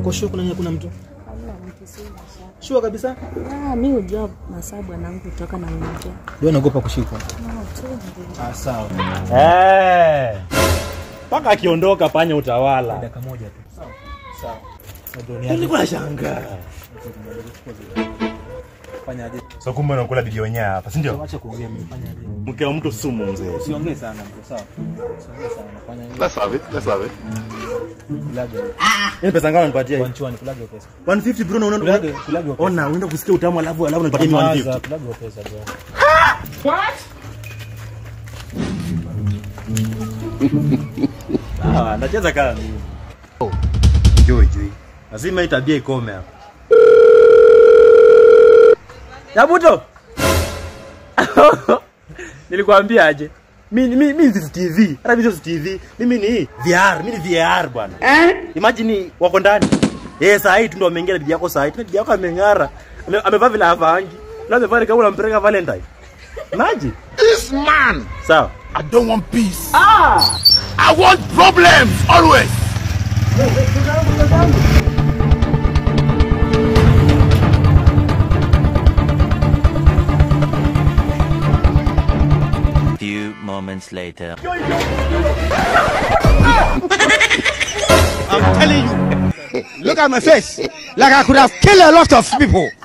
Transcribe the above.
Uko sure kuna kuna mtu? Hamna mtu si masaa. Sure kabisa? Ah, mi hujua masaa bwanangu kutoka na mmoja. Wewe unaogopa kushikwa? No, tu ndio. Ah, sawa. Eh. Mpaka akiondoka panya utawala. Dakika moja tu. Sawa. Sawa. Ndio ni Nilikuwa nashangaa. fanya aje? So kumbe unakula bibi wenyewe hapa, si ndio? Acha kuongea mimi fanya aje? Mke wa mtu sumu mzee. Usiongee sana mko sawa. Usiongee sana fanya aje? Let's have it. Let's have it. Kulage. Ni pesa ngapi unanipatia hii? Wanchwani kulage pesa. 150 bro, unaona Kulage kulage pesa. Ona, unaenda kusikia utamu alafu alafu unanipatia mimi Maza 150. kulage pesa bro. Sawa, nacheza kama mimi. Jui jui. Lazima hii tabia ikome hapa. Yabuto. Nilikwambia aje? Mimi mimi mimi si TV. Hata mimi si TV. Mimi ni VR, mimi ni VR bwana. Imagine wako ndani. Eh, saa hii tu ndo ameingia na bibi yako saa hii. Tena Bibi yako ameng'ara. Ame- Amevaa vile havangi. Leo amevaa ni kama unampeleka Valentine. Imagine. This man, Sawa. I don't want peace. Ah! I want problems always. Few moments later. I'm telling you. Look at my face. Like I could have killed a lot of people.